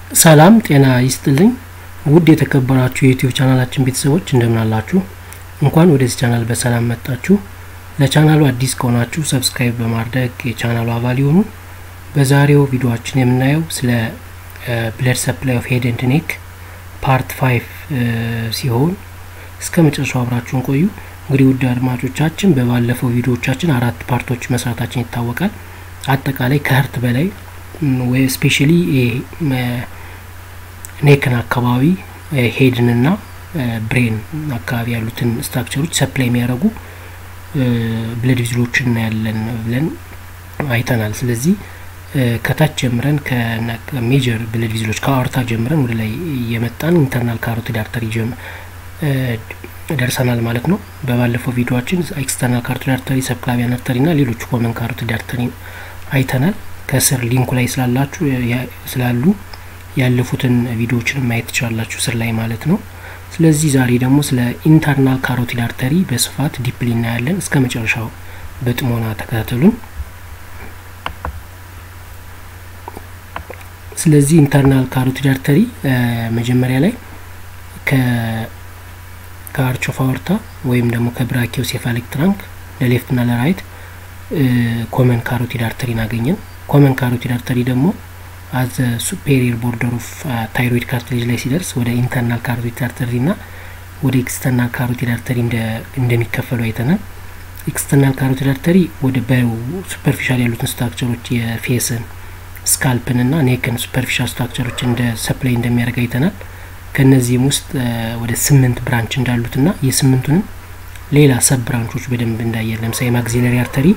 ሰላም ጤና ይስጥልኝ ውድ የተከበራችሁ የዩቲዩብ ቻናላችን ቤተሰቦች እንደምን አላችሁ? እንኳን ወደዚህ ቻናል በሰላም መጣችሁ። ለቻናሉ አዲስ ከሆናችሁ ሰብስክራይብ በማድረግ የቻናሉ አባል ይሁኑ። በዛሬው ቪዲዮችን የምናየው ስለ ብለድ ሰፕላይ ኦፍ ሄድ ኤንድ ኔክ ፓርት ፋይቭ ሲሆን እስከ መጨረሻው አብራችሁን ቆዩ። እንግዲህ ውድ አድማጮቻችን በባለፈው ቪዲዮዎቻችን አራት ፓርቶች መስራታችን ይታወቃል። አጠቃላይ ከህርት በላይ ወይ ስፔሻሊ ኔክን አካባቢ ሄድንና ብሬን አካባቢ ያሉትን ስትራክቸሮች ሰፕላይ የሚያደርጉ ብለድ ቪዝሎችን እናያለን ብለን አይተናል። ስለዚህ ከታች ጀምረን ከሜጀር ብለድ ቪዝሎች ከአርታ ጀምረን ወደ ላይ የመጣን ኢንተርናል ካሮቲድ አርተሪ ደርሰናል ማለት ነው። በባለፈው ቪዲዮችን ኤክስተርናል ካሮቲድ አርተሪ፣ ሰብክላቪያን አርተሪ ና ሌሎች ኮመን ካሮቲድ አርተሪ አይተናል። ከስር ሊንኩ ላይ ስላላችሁ ስላሉ ያለፉትን ቪዲዮዎችን ማየት ትችላላችሁ ስር ላይ ማለት ነው። ስለዚህ ዛሬ ደግሞ ስለ ኢንተርናል ካሮቲድ አርተሪ በስፋት ዲፕሊ እናያለን። እስከ መጨረሻው በጥሞና ተከታተሉን። ስለዚህ ኢንተርናል ካሮቲድ አርተሪ መጀመሪያ ላይ ከአርች ኦፍ አወርታ ወይም ደግሞ ከብራኪዮ ሴፋሊክ ትራንክ ለሌፍት ና ለራይት ኮመን ካሮቲድ አርተሪን አገኘን። ኮመን ካሮቲድ አርተሪ ደግሞ አዘ ሱፔሪየር ቦርደር ኦፍ ታይሮይድ ካርትሌጅ ላይ ሲደርስ ወደ ኢንተርናል ካሮቲድ አርተሪ ና ወደ ኤክስተርናል ካሮቲድ አርተሪ እንደሚከፈሉ አይተናል። ኤክስተርናል ካሮቲድ አርተሪ ወደ በሱፐርፊሻል ያሉትን ስትራክቸሮች የፌስን ስካልፕን ና ኔክን ሱፐርፊሻል ስትራክቸሮች እንደ ሰፕላይ እንደሚያደርግ አይተናል። ከእነዚህም ውስጥ ወደ ስምንት ብራንች እንዳሉት ና የስምንቱንም ሌላ ሰብ ብራንቾች በደንብ እንዳየን ለምሳሌ ማግዚለሪ አርተሪ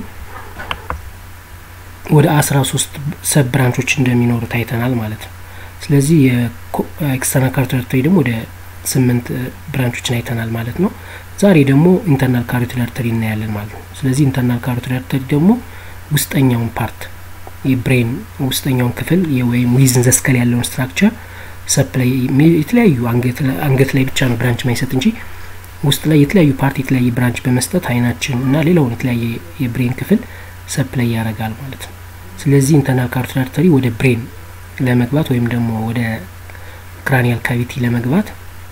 ወደ አስራ ሶስት ሰብ ብራንቾች እንደሚኖሩት አይተናል ማለት ነው። ስለዚህ የኤክስተርናል ካሮቲድ አርተሪ ደግሞ ወደ ስምንት ብራንቾችን አይተናል ማለት ነው። ዛሬ ደግሞ ኢንተርናል ካሮቲድ አርተሪ እናያለን ማለት ነው። ስለዚህ ኢንተርናል ካሮቲድ አርተሪ ደግሞ ውስጠኛውን ፓርት የብሬን ውስጠኛውን ክፍል ወይም ዊዝን ዘስከል ያለውን ስትራክቸር ሰፕላይ የተለያዩ አንገት ላይ ብቻ ነው ብራንች ማይሰጥ እንጂ ውስጥ ላይ የተለያዩ ፓርት የተለያየ ብራንች በመስጠት አይናችን እና ሌላውን የተለያየ የብሬን ክፍል ሰፕላይ ያደርጋል ማለት ነው። ስለዚህ ኢንተርናል ካሮቲድ አርተሪ ወደ ብሬን ለመግባት ወይም ደግሞ ወደ ክራኒያል ካቪቲ ለመግባት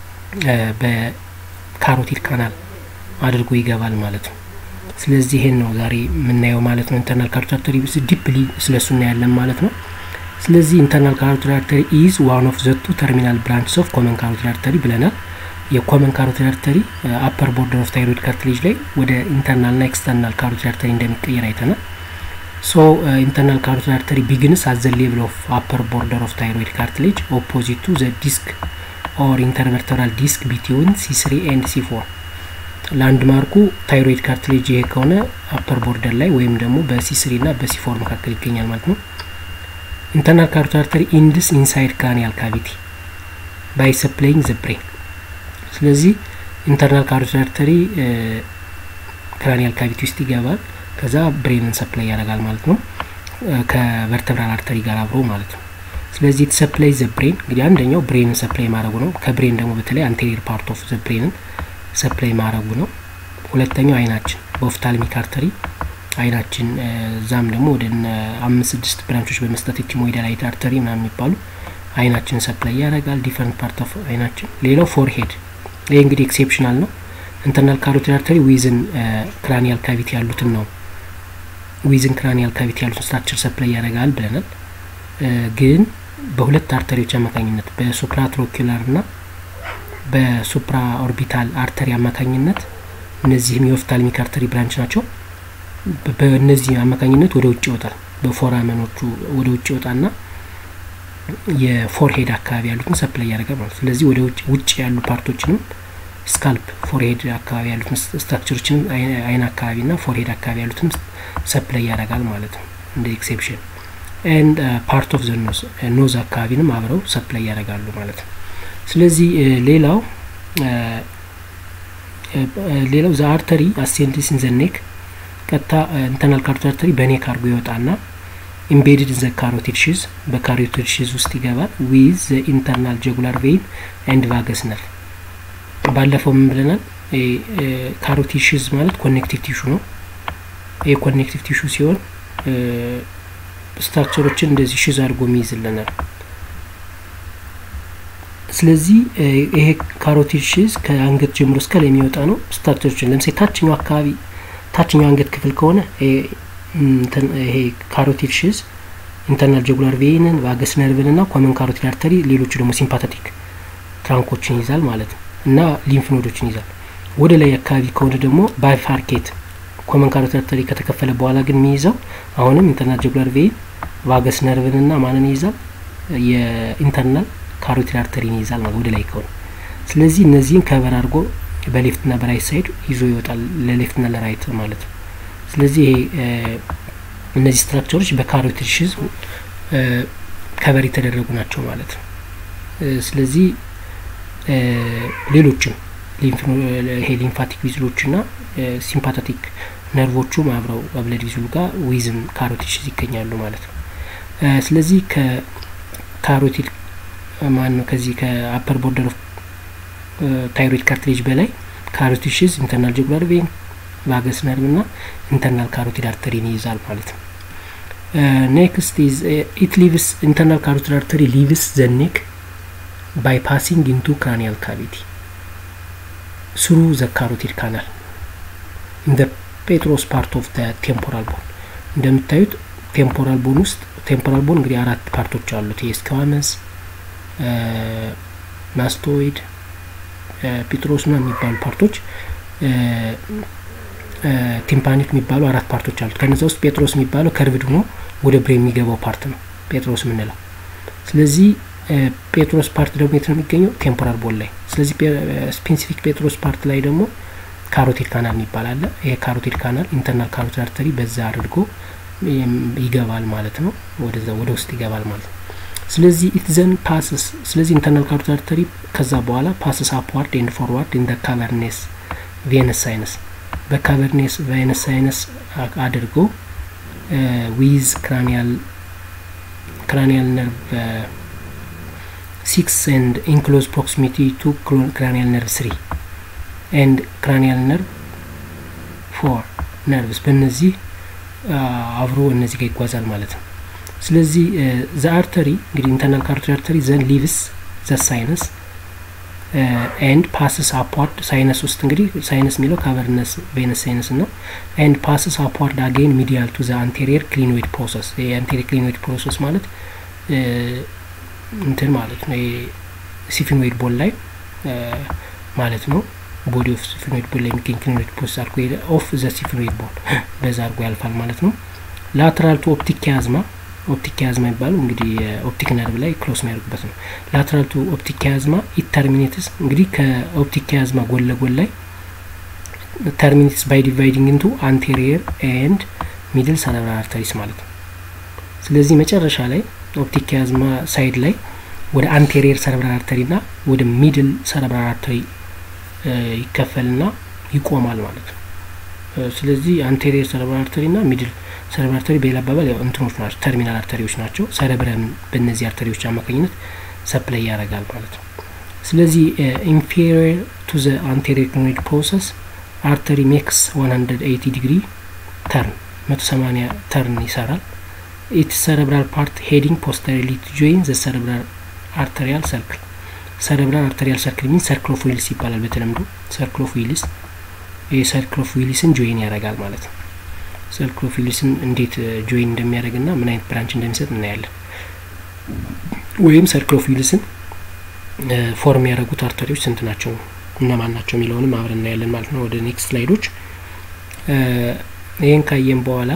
በካሮቲድ ካናል አድርጎ ይገባል ማለት ነው። ስለዚህ ይሄን ነው ዛሬ የምናየው ማለት ነው። ኢንተርናል ካሮቲድ አርተሪ ዲፕሊ ስለሱ እናያለን ማለት ነው። ስለዚህ ኢንተርናል ካሮቲድ አርተሪ ኢዝ ዋን ኦፍ ዘቱ ተርሚናል ብራንችስ ኦፍ ኮመን ካሮቲድ አርተሪ ብለናል። የኮመን ካሮቲድ አርተሪ አፐር ቦርደር ኦፍ ታይሮይድ ካርትሌጅ ላይ ወደ ኢንተርናል ና ኤክስተርናል ካሮቲድ አርተሪ እንደሚቀየር አይተናል። ሶ ኢንተርናል ካሮቲድ አርተሪ ቢግንስ አት ዘ ሌቭል ኦፍ አፐር ቦርደር ኦፍ ታይሮይድ ካርትሌጅ ኦፖዚት ቱ ዘ ዲስክ ኦር ኢንተርቨርተራል ዲስክ ቢትዊን ሲ ስሪ ኤንድ ሲ ፎር ላንድ ማርኩ ታይሮይድ ካርትሌጅ ይሄ ከሆነ አፐር ቦርደር ላይ ወይም ደግሞ በሲ ስሪ ና በሲ ፎር መካከል ይገኛል ማለት ነው። ኢንተርናል ካሮቲድ አርተሪ ኢንድስ ኢንሳይድ ክራኒያል ካቪቲ ባይ ሰፕላይንግ ዘ ብሬን ስለዚህ ኢንተርናል ካሮቲድ አርተሪ ክራኒያል ካቪቲ ውስጥ ይገባል። ከዛ ብሬንን ሰፕላይ ያደርጋል ማለት ነው ከቨርተብራል አርተሪ ጋር አብሮ ማለት ነው። ስለዚህ ሰፕላይ ዘ ብሬን እንግዲህ አንደኛው ብሬንን ሰፕላይ ማድረጉ ነው። ከብሬን ደግሞ በተለይ አንቴሪየር ፓርት ኦፍ ዘ ብሬንን ሰፕላይ ማድረጉ ነው። ሁለተኛው አይናችን በኦፍታልሚክ አርተሪ አይናችን እዛም ደግሞ ወደ አምስት ስድስት ብራንቾች በመስጠት ኢቲሞይዳል አርተሪ ምናምን የሚባሉ አይናችን ሰፕላይ ያደርጋል። ዲፈረንት ፓርት ኦፍ አይናችን። ሌላው ፎርሄድ ይህ እንግዲህ ኤክሴፕሽናል ነው። ኢንተርናል ካሮቲድ አርተሪ ዊዝን ክራኒያል ካቪቲ ያሉትን ነው ዊዝን ክራኒያል ካቪቲ ያሉትን ስትራክቸር ሰፕላይ ያደርጋል ብለናል። ግን በሁለት አርተሪዎች አማካኝነት በሱፕራትሮኪላር ና በሱፕራ ኦርቢታል አርተሪ አማካኝነት እነዚህም የኦፍታልሚክ አርተሪ ብራንች ናቸው። በእነዚህ አማካኝነት ወደ ውጭ ይወጣል። በፎራመኖቹ ወደ ውጭ ይወጣና የፎርሄድ አካባቢ ያሉትን ሰፕላይ ያደርጋል ማለት ስለዚህ ወደ ውጭ ያሉ ፓርቶችንም ስካልፕ ፎርሄድ አካባቢ ያሉትን ስትራክቸሮችንም አይን አካባቢ ና ፎርሄድ አካባቢ ያሉትን ሰፕላይ ያደርጋል ማለት ነው እንደ ኤክሴፕሽን ኤንድ ፓርት ኦፍ ዘ ኖዝ ኖዝ አካባቢንም አብረው ሰፕላይ ያደርጋሉ ማለት ነው። ስለዚህ ሌላው ሌላው ዘ አርተሪ አሴንዲስ ኢን ዘ ኔክ ቀጥታ ኢንተርናል ካሮቲድ አርተሪ በኔክ አድርጎ ይወጣና ኢምቤድድ ዘ ካሮቲድ ሺዝ በካሮቲድ ሺዝ ውስጥ ይገባል ዊዝ ዘ ኢንተርናል ጀጉላር ቬይን ኤንድ ቫገስ ነርቭ። ባለፈው ምን ብለናል? ካሮቲድ ሺዝ ማለት ኮኔክቲቭ ቲሹ ነው። ይህ ኮኔክቲቭ ቲሹ ሲሆን ስትራክቸሮችን እንደዚህ ሽዝ አድርጎ የሚይዝልናል። ስለዚህ ይሄ ካሮቲድ ሽዝ ከአንገት ጀምሮ እስከ ላይ የሚወጣ ነው። ስትራክቸሮችን ለምሳሌ ታችኛው አካባቢ ታችኛው አንገት ክፍል ከሆነ ይሄ ካሮቲድ ሽዝ ኢንተርናል ጀጉላር ቬይንን ቫገስ ነርቭን እና ኮመን ካሮቲድ አርተሪ ሌሎቹ ደግሞ ሲምፓተቲክ ትራንኮችን ይዛል ማለት ነው እና ሊምፍ ኖዶችን ይዛል። ወደ ላይ አካባቢ ከሆነ ደግሞ ባይፋርኬት ኮመን ካሮቲድ አርተሪ ከተከፈለ በኋላ ግን የሚይዘው አሁንም ኢንተርናል ጀጉላር ቬይን ቫገስ ነርቭን እና ማንን ይይዛል? የኢንተርናል ካሮቲድ አርተሪን ይይዛል ማለት ወደ ላይ ከሆነ። ስለዚህ እነዚህን ከበር አድርጎ በሌፍትና በራይት ሳይድ ይዞ ይወጣል፣ ለሌፍትና ለራይት ማለት ነው። ስለዚህ ይሄ እነዚህ ስትራክቸሮች በካሮቲድ ሽዝ ከበር የተደረጉ ናቸው ማለት ነው። ስለዚህ ሌሎችም ይሄ ሊምፋቲክ ቪዝሎችና ሲምፓታቲክ ነርቮቹም አብረው በብለድ ቪዝሉ ጋር ዊዝም ካሮቲድ ሽዝ ይገኛሉ ማለት ነው። ስለዚህ ከካሮቲድ ማን ነው ከዚህ ከአፐር ቦርደር ኦፍ ታይሮይድ ካርትሌጅ በላይ ካሮቲድ ሽዝ ኢንተርናል ጀጉላር ቬን ቫገስ ነርቭ እና ኢንተርናል ካሮቲድ አርተሪን ይይዛል ማለት ነው። ኔክስት ኢዝ ኢት ሊቭስ ኢንተርናል ካሮቲድ አርተሪ ሊቭስ ዘ ኔክ ባይ ፓሲንግ ኢንቱ ክራኒያል ካቪቲ ስሩ ዘ ካሮቲድ ካናል ኢን ፔትሮስ ፓርት ኦፍ ቴምፖራል ቦን እንደምታዩት ቴምፖራል ቦን ውስጥ ቴምፖራል ቦን እንግዲህ አራት ፓርቶች አሉት። የስካዋመስ ማስቶይድ ፒትሮስ ና የሚባሉ ፓርቶች ቲምፓኒክ የሚባሉ አራት ፓርቶች አሉት። ከነዚ ውስጥ ጴጥሮስ የሚባለው ከርቭድ ሆኖ ወደ ብሬን የሚገባው ፓርት ነው ጴጥሮስ የምንለው። ስለዚህ ጴጥሮስ ፓርት ደግሞ የት ነው የሚገኘው? ቴምፖራል ቦን ላይ። ስለዚህ ስፔሲፊክ ጴጥሮስ ፓርት ላይ ደግሞ ካሮቲድ ካናል የሚባል አለ። ይሄ ካሮቲድ ካናል ኢንተርናል ካሮቲድ አርተሪ በዛ አድርጎ ይገባል ማለት ነው። ወደዛ ወደ ውስጥ ይገባል ማለት ነው። ስለዚህ ኢት ዘን ፓስስ ስለዚህ ኢንተርናል ካሮቲድ አርተሪ ከዛ በኋላ ፓስስ አፕዋርድ ኤንድ ፎርዋርድ ኢን ካቨርኔስ ቬነስ ሳይነስ በካቨርኔስ ቬነስ ሳይነስ አድርጎ ዊዝ ክራኒያል ክራኒያል ነርቭ ሲክስ ኤንድ ኢንክሎዝ ፕሮክሲሚቲ ቱ ክራኒያል ነርቭ ስሪ ኤንድ ክራኒያል ነርቭ ፎር ነርቭስ በእነዚህ አብሮ እነዚህ ጋር ይጓዛል ማለት ነው። ስለዚህ ዘ አርተሪ እንግዲህ ኢንተርናል ካሮቲድ አርተሪ ዘን ሊቭስ ዘ ሳይነስ ኤንድ ፓስስ አፕዋርድ ሳይነስ ውስጥ እንግዲህ ሳይነስ የሚለው ካቨርነስ ቬነስ ሳይነስ ነው። ኤንድ ፓስስ አፕዋርድ አጌን ሚዲያል ቱ ዘ አንቴሪየር ክሊኖይድ ፕሮሰስ የአንቴሪየር ክሊኖይድ ፕሮሰስ ማለት እንትን ማለት ነው ሲፊኖይድ ቦል ላይ ማለት ነው። ቦዲ ኦፍ ሲፊኖይድ ቦል ላይ የሚገኝ ክሊኖይድ ፕሮሰስ አድርጎ ኦፍ ዘ ሲፊኖይድ ቦል በዛ አድርጎ ያልፋል ማለት ነው። ላተራል ቱ ኦፕቲክ ኪያዝማ ኦፕቲክ ኪያዝማ የሚባለው እንግዲህ ኦፕቲክ ነርቭ ላይ ክሎስ የሚያደርጉበት ነው። ላተራል ቱ ኦፕቲክ ኪያዝማ ኢት ተርሚኔትስ እንግዲህ ከኦፕቲክ ኪያዝማ ጎን ለጎን ላይ ተርሚኔትስ ባይ ዲቫይዲንግ ኢንቱ አንቴሪየር ኤንድ ሚድል ሰረብራል አርተሪስ ማለት ነው። ስለዚህ መጨረሻ ላይ ኦፕቲክ ኪያዝማ ሳይድ ላይ ወደ አንቴሪየር ሰረብራል አርተሪ ና ወደ ሚድል ሰረብራል አርተሪ ይከፈልና ይቆማል ማለት ነው። ስለዚህ አንቴሪየር ሰረብራል አርተሪ ና ሚድል ሰረብራል አርተሪ በሌላ አባባል ያው እንትኖች ናቸው፣ ተርሚናል አርተሪዎች ናቸው። ሰረብረም በእነዚህ አርተሪዎች አማካኝነት ሰፕላይ ያደርጋል ማለት ነው። ስለዚህ ኢንፌሪየር ቱ ዘ አንቴሪየር ክሊኖይድ ፕሮሰስ አርተሪ ሜክስ 180 ዲግሪ ተርን 180 ተርን ይሰራል። ኢት ሰረብራል ፓርት ሄዲንግ ፖስተሪሊ ቱ ጆይን ዘ ሰረብራል አርተሪያል ሰርክል ሰረብራል አርተሪያል ሰርክል ሚን ሰርክል ኦፍ ዊልስ ይባላል በተለምዶ ሰርክል ኦፍ ዊልስ ይህ ሰርክል ኦፍ ዊልስን ጆይን ያደርጋል ማለት ነው። ሰርክል ኦፍ ዊልስን እንዴት ጆይን እንደሚያደርግ ና ምን አይነት ብራንች እንደሚሰጥ እናያለን። ወይም ሰርክል ኦፍ ዊልስን ፎርም ያደረጉት አርተሪዎች ስንት ናቸው እነማን ናቸው የሚለውንም አብረን እናያለን ማለት ነው። ወደ ኔክስት ስላይዶች ይህን ካየን በኋላ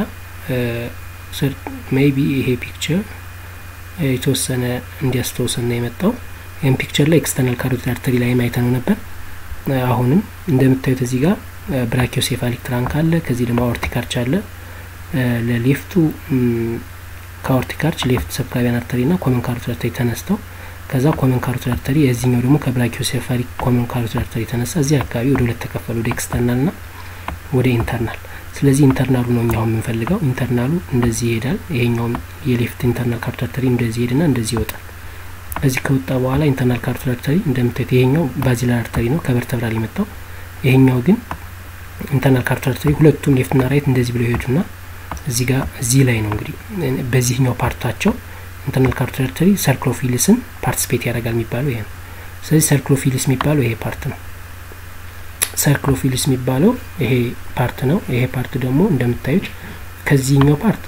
ሜይቢ ይሄ ፒክቸር የተወሰነ እንዲያስታውሰን ነው የመጣው። ይህም ፒክቸር ላይ ኤክስተርናል ካሮቲድ አርተሪ ላይ አይተነው ነበር። አሁንም እንደምታዩት እዚህ ጋር ብራኪዮሴፋሊክ ትራንክ አለ። ከዚህ ደግሞ አኦርቲክ አርች አለ። ለሌፍቱ ከአኦርቲክ አርች ሌፍት ሰብክላቪያን አርተሪ ና ኮመን ካሮቲድ አርተሪ ተነስተው ከዛ ኮመን ካሮቲድ አርተሪ የዚህኛው ደግሞ ከብራኪዮሴፋሊክ ኮመን ካሮቲድ አርተሪ ተነሳ። እዚህ አካባቢ ወደ ሁለት ተከፈለ፣ ወደ ኤክስተርናል ና ወደ ኢንተርናል። ስለዚህ ኢንተርናሉ ነው እኛው የምንፈልገው። ኢንተርናሉ እንደዚህ ይሄዳል። ይሄኛውም የሌፍት ኢንተርናል ካሮቲድ አርተሪ እንደዚህ ይሄድና እንደዚህ ይወጣል። ከዚህ ከወጣ በኋላ ኢንተርናል ካሮቲድ አርተሪ እንደምታዩት ይሄኛው ባዚላር አርተሪ ነው ከቨርተብራል የመጣው። ይሄኛው ግን ኢንተርናል ካሮቲድ አርተሪ ሁለቱም ሌፍትና ራይት እንደዚህ ብለው ይሄዱና እዚህ ጋር እዚህ ላይ ነው እንግዲህ በዚህኛው ፓርታቸው ኢንተርናል ካሮቲድ አርተሪ ሰርክል ኦፍ ዊልስን ፓርቲስፔት ያደርጋል የሚባለው ይሄ ነው። ስለዚህ ሰርክሎፊልስ የሚባለው ይሄ ፓርት ነው። ሰርክሎፊልስ የሚባለው ይሄ ፓርት ነው። ይሄ ፓርት ደግሞ እንደምታዩት ከዚህኛው ፓርት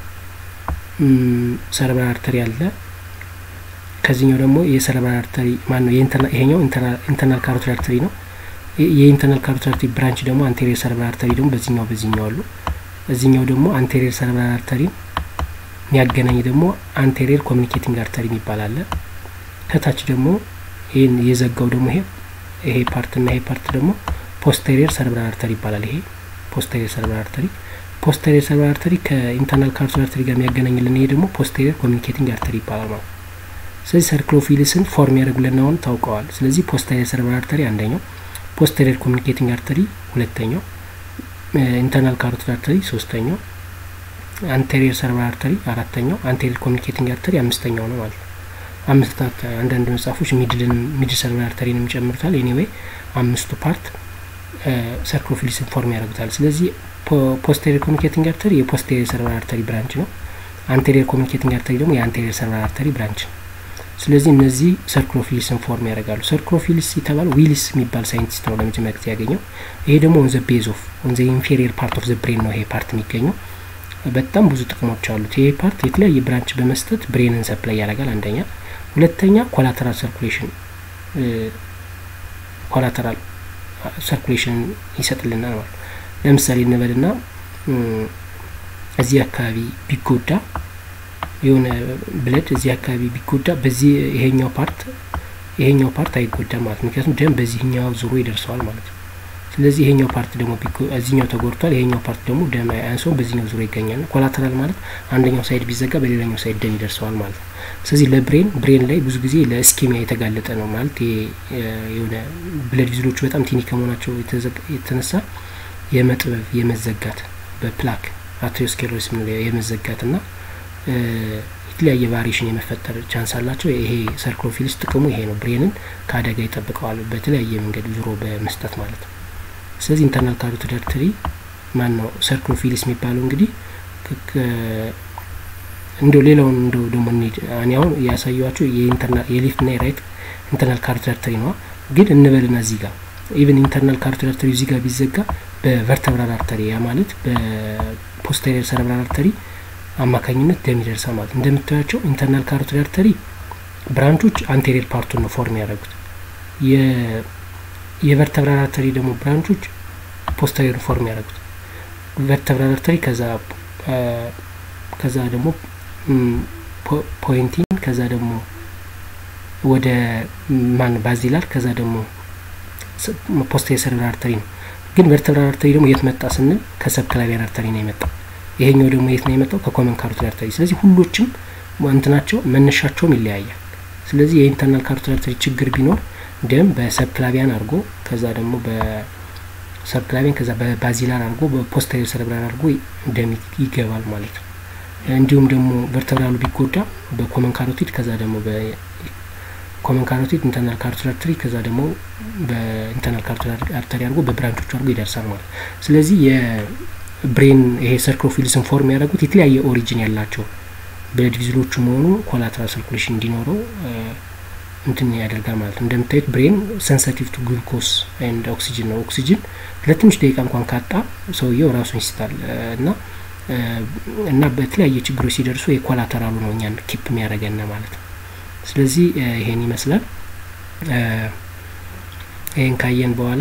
ሰረብራል አርተሪ አለ። ከዚህኛው ደግሞ የሰረብራል አርተሪ ማን ነው? ይሄኛው ኢንተርናል ካሮቲድ አርተሪ ነው። የኢንተርናል ካሮቲድ አርተሪ ብራንች ደግሞ አንቴሪየር ሰረብራል አርተሪ ደግሞ በዚህኛው በዚህኛው አሉ። እዚህኛው ደግሞ አንቴሪየር ሰረብራል አርተሪን የሚያገናኝ ደግሞ አንቴሪየር ኮሚኒኬቲንግ አርተሪ የሚባል አለ። ከታች ደግሞ ይህን የዘጋው ደግሞ ይሄ ይሄ ፓርት እና ይሄ ፓርት ደግሞ ፖስቴሪየር ሰረብራል አርተሪ ይባላል። ይሄ ፖስቴሪየር ሰረብራል አርተሪ ፖስቴሪየር ሰረብራል አርተሪ ከኢንተርናል ካሮቲድ አርተሪ ጋር የሚያገናኝልን ይሄ ደግሞ ፖስቴሪየር ኮሚኒኬቲንግ አርተሪ ይባላል ማለት ስለዚህ ሰርክሎፊልስን ፎርም ያደርጉልን አሁን ታውቀዋል። ስለዚህ ፖስቴሪየር ሰረብራል አርተሪ አንደኛው፣ ፖስቴሪየር ኮሚኒኬቲንግ አርተሪ ሁለተኛው፣ ኢንተርናል ካሮቲድ አርተሪ ሶስተኛው፣ አንቴሪየር ሰረብራል አርተሪ አራተኛው፣ አንቴሪየር ኮሚኒኬቲንግ አርተሪ አምስተኛው ነው ማለት ነው። አምስት አንዳንድ መጽሐፎች ሚድልን ሚድል ሰረብራል አርተሪንም ይጨምሩታል። ኤኒዌይ አምስቱ ፓርት ሰርክሎፊልስን ፎርም ያደርጉታል። ስለዚህ ፖስቴሪየር ኮሚኒኬቲንግ አርተሪ የፖስቴሪየር ሰረብራል አርተሪ ብራንች ነው። አንቴሪየር ኮሚኒኬቲንግ አርተሪ ደግሞ የአንቴሪየር ሰረብራል አርተሪ ብራንች ነው። ስለዚህ እነዚህ ሰርክሎፊልስን ፎርም ያደርጋሉ። ሰርክሎፊልስ የተባለ ዊልስ የሚባል ሳይንቲስት ነው ለመጀመሪያ ጊዜ ያገኘው። ይሄ ደግሞ ኦን ዘ ቤዝ ኦፍ ኦን ዘ ኢንፌሪየር ፓርት ኦፍ ዘ ብሬን ነው ይሄ ፓርት የሚገኘው። በጣም ብዙ ጥቅሞች አሉት። ይሄ ፓርት የተለያየ ብራንች በመስጠት ብሬንን ሰፕላይ ያደርጋል። አንደኛ፣ ሁለተኛ ኮላተራል ሰርኩሌሽን ኮላተራል ሰርኩሌሽን ይሰጥልናል ማለት ለምሳሌ እንበልና እዚህ አካባቢ ቢጎዳ የሆነ ብለድ እዚህ አካባቢ ቢጎዳ በዚህ ይሄኛው ፓርት ይሄኛው ፓርት አይጎዳም ማለት ምክንያቱም ደም በዚህኛው ዙሮ ይደርሰዋል ማለት ነው። ስለዚህ ይሄኛው ፓርት ደግሞ እዚህኛው ተጎድቷል፣ ይሄኛው ፓርት ደግሞ ደም አያንሰውም፣ በዚህኛው ዙሮ ይገኛል። ኮላተራል ማለት አንደኛው ሳይድ ቢዘጋ በሌላኛው ሳይድ ደም ይደርሰዋል ማለት ነው። ስለዚህ ለብሬን ብሬን ላይ ብዙ ጊዜ ለስኪሚያ የተጋለጠ ነው ማለት የሆነ ብለድ ቪዝሎቹ በጣም ቲኒ ከመሆናቸው የተነሳ የመጥበብ የመዘጋት በፕላክ አትሪዮስክሌሮሲስ የምንለው የመዘጋት ና የተለያየ ቫሪሽን የመፈጠር ቻንስ አላቸው። ይሄ ሰርክሎፊልስ ጥቅሙ ይሄ ነው። ብሬንን ከአደጋ ይጠብቀዋል በተለያየ መንገድ ዙሮ በመስጠት ማለት ነው። ስለዚህ ኢንተርናል ካሮቲድ አርተሪ ማን ነው ሰርክሎፊልስ የሚባለው እንግዲህ እንደ ሌላውን እንደ ደግሞ እንሂድ። እኔ አሁን ያሳየኋቸው የሌፍት ና የራይት ኢንተርናል ካሮቲድ አርተሪ ነዋ። ግን እንበልና እዚህ ጋር ኢቨን ኢንተርናል ካሮቲድ አርተሪ እዚህ ጋር ቢዘጋ በቨርተብራል አርተሪ ያ ማለት በፖስቴሪየር ሰረብራል አርተሪ አማካኝነት ደም ይደርሳል ማለት እንደምታያቸው ኢንተርናል ካሮቲድ አርተሪ ብራንቾች አንቴሪየር ፓርቱን ነው ፎርም ያደረጉት። የቨርተብራል አርተሪ ደግሞ ብራንቾች ፖስተሪየር ፎርም ያደረጉት። ቨርተብራል አርተሪ ከዛ ከዛ ደግሞ ፖይንቲን ከዛ ደግሞ ወደ ማን ባዚላር ከዛ ደግሞ ፖስተሪየር ሰረብራል አርተሪ ነው። ግን ቨርተብራል አርተሪ ደግሞ የት መጣ ስንል ከሰብክላቪያን አርተሪ ነው የመጣው። ይሄኛው ደግሞ የት ነው የመጣው? ከኮመን ካሮቲድ አርተሪ። ስለዚህ ሁሎችም እንትናቸው መነሻቸውም ይለያያል። ስለዚህ የኢንተርናል ካሮቲድ አርተሪ ችግር ቢኖር ደም በሰብክላቪያን አድርጎ ከዛ ደግሞ በሰብክላቪያን ከዛ በባዚላር አድርጎ በፖስተሪየር ሰረብራል አድርጎ ደም ይገባል ማለት ነው። እንዲሁም ደግሞ ቨርተብራሉ ቢጎዳ በኮመን ካሮቲድ ከዛ ደግሞ በኮመን ካሮቲድ ኢንተርናል ካሮቲድ አርተሪ ከዛ ደግሞ በኢንተርናል ካሮቲድ አርተሪ አድርጎ በብራንቾቹ አድርጎ ይደርሳል ማለት ስለዚህ ብሬን ይሄ ሰርክሎፊልስን ፎርም ያደረጉት የተለያየ ኦሪጂን ያላቸው ብለድ ቪዝሎቹ መሆኑ ኮላተራል ሰርኩሌሽን እንዲኖረው እንትን ያደርጋል ማለት ነው። እንደምታዩት ብሬን ሰንሰቲቭ ቱ ግሉኮስ ኤንድ ኦክሲጅን ነው። ኦክሲጅን ለትንሽ ደቂቃ እንኳን ካጣ ሰውየው ራሱን ይስታል እና እና በተለያየ ችግሮች ሲደርሱ የኮላተራሉ ነው እኛን ኪፕ የሚያደርገን ማለት ነው። ስለዚህ ይሄን ይመስላል። ይሄን ካየን በኋላ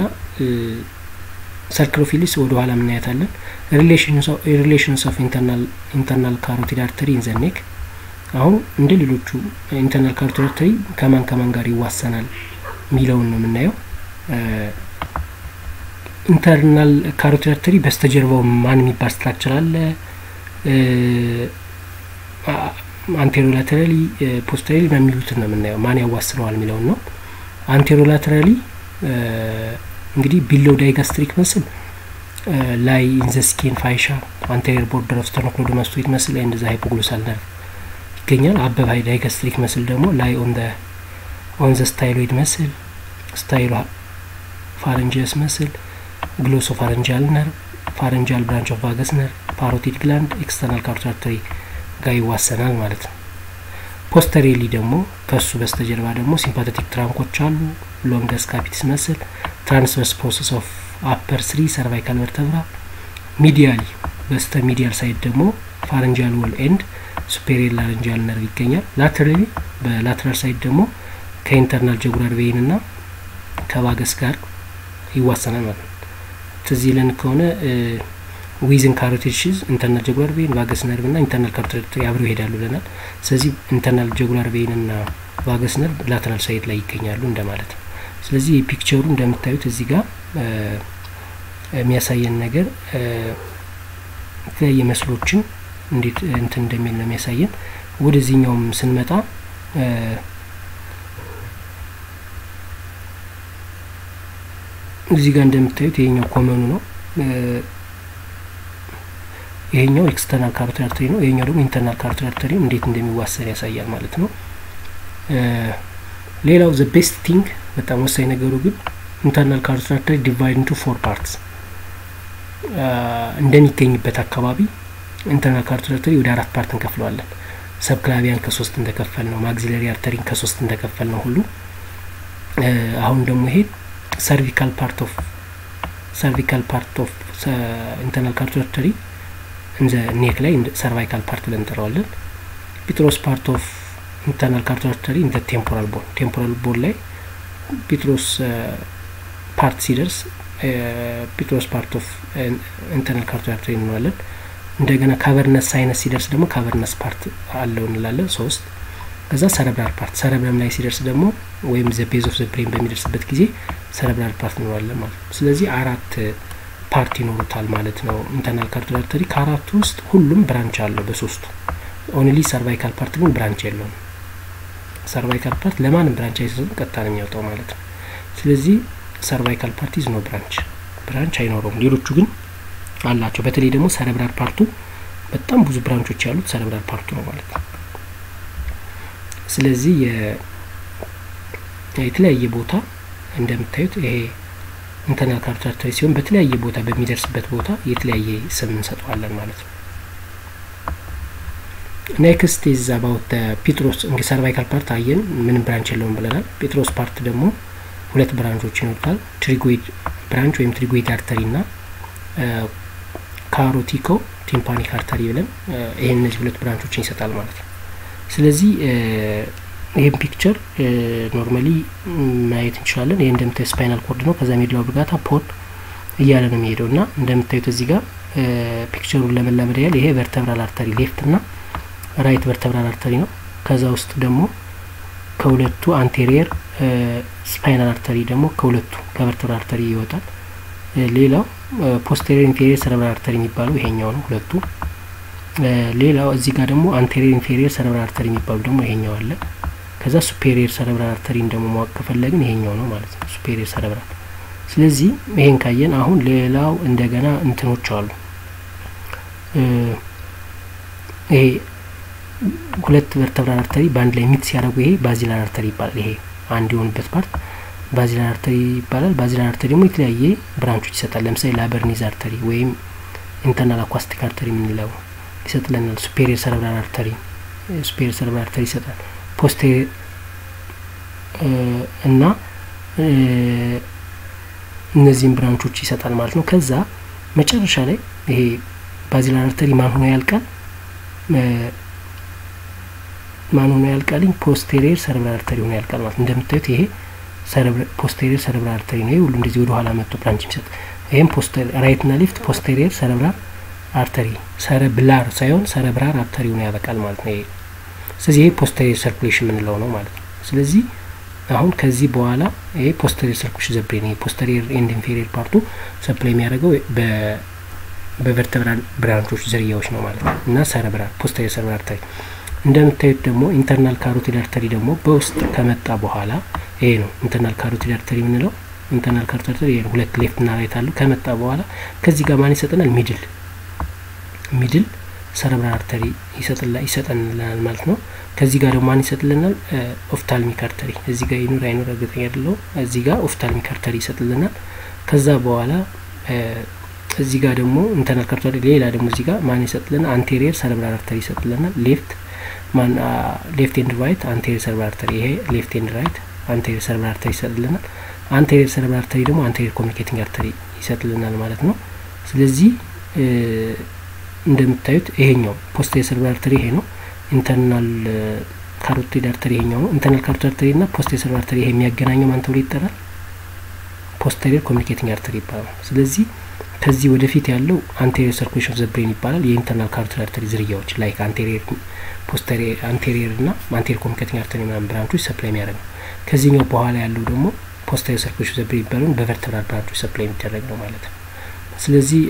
ሰርክሎፊልስ ወደ ኋላ ምናያታለን። ሪሌሽንስ ኦፍ ኢንተርናል ካሮቲድ አርተሪ ኢን ዘ ኔክ አሁን እንደ ሌሎቹ ኢንተርናል ካሮቲድ አርተሪ ከማን ከማን ጋር ይዋሰናል የሚለውን ነው የምናየው። ኢንተርናል ካሮቲድ አርተሪ በስተጀርባው ማን የሚባል ስትራክቸር አለ? አንቴሮላተራሊ ፖስተራሊ በሚሉትን ነው የምናየው። ማን ያዋስነዋል የሚለውን ነው። አንቴሮላተራሊ እንግዲህ ቢሎው ዳይጋስትሪክ መስል ላይ ኢንዘ ስኪን ፋይሻ አንቴሪየር ቦርደር ኦፍ ስተርኖክሎዶማስቶይድ መስል ላይ እንደዛ ሃይፖግሎሳል ነርቭ ይገኛል። አበባይ ዳይጋስትሪክ መስል ደግሞ ላይ ኦን ኦን ዘ ስታይሎይድ መስል ስታይሎ ፋረንጂየስ መስል ግሎሶ ፋረንጃል ነርቭ ፋረንጃል ብራንች ኦፍ ቫገስ ነርቭ ፓሮቲድ ግላንድ ኤክስተርናል ካሮቲድ አርተሪ ጋር ይዋሰናል ማለት ነው። ፖስተሬሊ ደግሞ ከሱ በስተጀርባ ደግሞ ሲምፓቴቲክ ትራንኮች አሉ ሎንገስ ካፒትስ መስል ትራንስቨርስ ፕሮሰስ ኦፍ አፐር ስሪ ሰርቫይካል ቨርተብራ ሚዲያሊ በስተ ሚዲያል ሳይድ ደግሞ ፋረንጃል ወል ኤንድ ሱፔሪየር ላረንጃል ነርቭ ይገኛል። ላተራሊ በላተራል ሳይድ ደግሞ ከኢንተርናል ጀጉላር ቬይን እና ከቫገስ ጋር ይዋሰናል ማለት ነው። ትዝ ይለን ከሆነ ዊዝን ካሮቲድ ሺዝ ኢንተርናል ጀጉላር ቬይን ቫገስ ነርቭ እና ኢንተርናል ካሮቲድ አብረው ይሄዳሉ ብለናል። ስለዚህ ኢንተርናል ጀጉላር ቬይን እና ቫገስ ነርቭ ላተራል ሳይድ ላይ ይገኛሉ እንደማለት ነው። ስለዚህ ፒክቸሩ እንደምታዩት እዚህ ጋር የሚያሳየን ነገር የተለያየ መስሎችን እንዴት እንትን እንደሚል ነው የሚያሳየን። ወደዚህኛውም ስንመጣ እዚህ ጋር እንደምታዩት ይሄኛው ኮመኑ ነው። ይሄኛው ኤክስተርናል ካሮቲድ አርተሪ ነው። ይሄኛው ደግሞ ኢንተርናል ካሮቲድ አርተሪ እንዴት እንደሚዋሰን ያሳያል ማለት ነው። ሌላው ዘ ቤስት ቲንግ በጣም ወሳኝ ነገሩ ግን ኢንተርናል ካሮቲድ አርተሪ ዲቫይድ ኢንቱ ፎር ፓርትስ እንደሚገኝበት አካባቢ ኢንተርናል ካሮቲድ አርተሪ ወደ አራት ፓርት እንከፍለዋለን። ሰብክላቪያን ከሶስት እንደከፈል ነው፣ ማግዚለሪ አርተሪን ከሶስት እንደከፈል ነው ሁሉ አሁን ደግሞ ይሄ ሰርቪካል ፓርት ኦፍ ሰርቪካል ፓርት ኦፍ ኢንተርናል ካሮቲድ አርተሪ እንዘ ኔክ ላይ ሰርቫይካል ፓርት ብለን እንጠራዋለን። ፒትሮስ ፓርት ኦፍ ኢንተርናል ካሮቲድ አርተሪ እንደ ቴምፖራል ቦን ቴምፖራል ቦን ላይ ፒትሮስ ፓርት ሲደርስ ፒትሮስ ፓርት ኦፍ ኢንተርናል ካሮቲድ አርተሪ እንለዋለን። እንደገና ካቨርነስ ሳይነስ ሲደርስ ደግሞ ካቨርነስ ፓርት አለው እንላለን ሶስት ከዛ ሰረብራል ፓርት ሰረብረም ላይ ሲደርስ ደግሞ ወይም ዘ ቤዝ ኦፍ ዘ ብሬን በሚደርስበት ጊዜ ሰረብራል ፓርት እንለዋለን ማለት ነው። ስለዚህ አራት ፓርት ይኖሩታል ማለት ነው ኢንተርናል ካሮቲድ አርተሪ። ከአራቱ ውስጥ ሁሉም ብራንች አለው በሶስቱ ኦንሊ ሰርቫይካል ፓርት ግን ብራንች የለውም። ሰርቫይካል ፓርት ለማንም ብራንች አይሰጥም፣ ቀጥታ ነው የሚያወጣው ማለት ነው። ስለዚህ ሰርቫይካል ፓርት ኢዝ ኖ ብራንች ብራንች አይኖረውም። ሌሎቹ ግን አላቸው። በተለይ ደግሞ ሰረብራል ፓርቱ በጣም ብዙ ብራንቾች ያሉት ሰረብራል ፓርቱ ነው ማለት ነው። ስለዚህ የተለያየ ቦታ እንደምታዩት ይሄ ኢንተርናል ካሮቲድ አርተሪ ሲሆን በተለያየ ቦታ በሚደርስበት ቦታ የተለያየ ስም እንሰጠዋለን ማለት ነው። ኔክስት ኢዝ አባውት ፒትሮስ እንግዲህ ሰርቫይካል ፓርት አየን፣ ምንም ብራንች የለውም ብለናል። ፒትሮስ ፓርት ደግሞ ሁለት ብራንቾች ይኖሩታል። ትሪጎይድ ብራንች ወይም ትሪጎይድ አርተሪ እና ካሮቲኮ ቲምፓኒክ አርተሪ ብለን ይሄን እነዚህ ሁለት ብራንቾችን ይሰጣል ማለት ነው። ስለዚህ ይህም ፒክቸር ኖርማሊ ማየት እንችላለን። ይህ እንደምታዩት ስፓይናል ኮርድ ነው። ከዛ ሜዱላ ኦብሊጋታ ፖድ እያለ ነው የሚሄደው እና እንደምታዩት እዚህ ጋር ፒክቸሩን ለመላመድ ያህል ይሄ ቨርተብራል አርተሪ ሌፍት እና ራይት ቨርተብራል አርተሪ ነው። ከዛ ውስጥ ደግሞ ከሁለቱ አንቴሪየር ስፓይናል አርተሪ ደግሞ ከሁለቱ ከቨርተብራል አርተሪ ይወጣል። ሌላው ፖስቴሪየር ኢንፌሪየር ሰረብራል አርተሪ የሚባለው ይሄኛው ነው ሁለቱ ሌላው እዚህ ጋር ደግሞ አንቴሪየር ኢንፌሪየር ሰረብራል አርተሪ የሚባሉ ደግሞ ይሄኛው አለ። ከዛ ሱፔሪየር ሰረብራል አርተሪን ደግሞ ማወቅ ከፈለግን ይሄኛው ነው ማለት ነው፣ ሱፔሪየር ሰረብራል። ስለዚህ ይሄን ካየን አሁን ሌላው እንደገና እንትኖች አሉ። ይሄ ሁለት ቨርተብራል አርተሪ በአንድ ላይ ሚት ሲያደርጉ ይሄ ባዚላር አርተሪ ይባላል። ይሄ አንድ የሆኑበት ፓርት ባዚላር አርተሪ ይባላል። ባዚላር አርተሪ ደግሞ የተለያየ ብራንቾች ይሰጣል። ለምሳሌ ላበርኒዝ አርተሪ ወይም ኢንተርናል አኳስቲክ አርተሪ የምንለው ይሰጥልናል። ሱፔሪየር ሰረብራል አርተሪ ሱፔሪየር ሰረብራል አርተሪ ይሰጣል። ፖስቴሪየር እና እነዚህም ብራንቾች ይሰጣል ማለት ነው። ከዛ መጨረሻ ላይ ይሄ ባዚላር አርተሪ ማን ሆኖ ያልቃል? ማን ሆኖ ያልቃልኝ? ፖስቴሪየር ሰረብራል አርተሪ ሆኖ ያልቃል ማለት ነው። እንደምታዩት ይሄ ፖስቴሪየር ሰረብራል አርተሪ ነው። ይሄ ሁሉ እንደዚህ ወደ ኋላ መጥቶ ብራንች የሚሰጥ ይህም ራይት ና ሌፍት ፖስቴሪየር ሰረብራል አርተሪ ሰረብላር ሳይሆን ሰረብራር አርተሪ ሆኖ ያበቃል ማለት ነው። ይሄ ስለዚህ ይሄ ፖስቴሪየር ሰርኩሌሽን የምንለው ነው ማለት ነው። ስለዚህ አሁን ከዚህ በኋላ ይሄ ፖስተሪየር ሰርኩሌሽን ዘብሬን ይሄ ፖስተሪየር ኤንድ ኢንፌሪየር ፓርቱ ሰፕላይ የሚያደርገው በቨርተብራል ብራንቾች ዝርያዎች ነው ማለት ነው እና ሰረብራል ፖስተሪየር ሰረብራል አርተሪ እንደምታዩት ደግሞ ኢንተርናል ካሮቲድ አርተሪ ደግሞ በውስጥ ከመጣ በኋላ ይሄ ነው ኢንተርናል ካሮቲድ አርተሪ የምንለው። ኢንተርናል ካሮቲድ አርተሪ ይሄ ሁለት ሌፍት እና ራይት አለው። ከመጣ በኋላ ከዚህ ጋር ማን ይሰጠናል? ሚድል ሚድል ሰረብራል አርተሪ ይሰጠንልናል ማለት ነው። ከዚህ ጋር ደግሞ ማን ይሰጥልናል? ኦፍታልሚክ አርተሪ እዚህ ጋር ይኑር አይኑር እርግጠኛ አይደለሁም። እዚህ ጋር ኦፍታልሚክ አርተሪ ይሰጥልናል። ከዛ በኋላ እዚህ ጋር ደግሞ ኢንተርናል ካሮቲድ ሌላ ደግሞ እዚህ ጋር ማን ይሰጥልናል? አንቴሪየር ሰረብራል አርተሪ ይሰጥልናል። ሌፍት ማን ሌፍት ኤንድ ራይት አንቴሪየር ሰረብራል አርተሪ ይሄ ሌፍት ኤንድ ራይት አንቴሪየር ሰረብራል አርተሪ ይሰጥልናል። አንቴሪየር ሰረብራል አርተሪ ደግሞ አንቴሪየር ኮሚኒኬቲንግ አርተሪ ይሰጥልናል ማለት ነው። ስለዚህ እንደምታዩት ይሄኛው ፖስቴሪየር ሰረብራል አርተሪ ይሄ ነው። ኢንተርናል ካሮቲድ አርተሪ ይሄኛው ነው። ኢንተርናል ካሮቲድ አርተሪ እና ፖስቴሪየር ሰረብራል አርተሪ ይሄ የሚያገናኘው ማን ተብሎ ይጠራል? ፖስቴሪየር ኮሚኒኬቲንግ አርተሪ ይባላል። ስለዚህ ከዚህ ወደፊት ያለው አንቴሪየር ሰርኩሌሽን ዘ ብሬን ይባላል። የኢንተርናል ካሮቲድ አርተሪ ዝርያዎች ላይክ አንቴሪየር ፖስቴሪየር አንቴሪየር እና አንቴሪየር ኮሚኒኬቲንግ አርተሪ ምናምን ብራንቾች ሰፕላይ የሚያደርግ ነው። ከዚህኛው በኋላ ያለው ደግሞ ፖስቴሪየር ሰርኩሌሽን ዘ ብሬን ይባላል። በቨርተብራል ብራንቾች ሰፕላይ የሚደረግ ነው ማለት ነው። ስለዚህ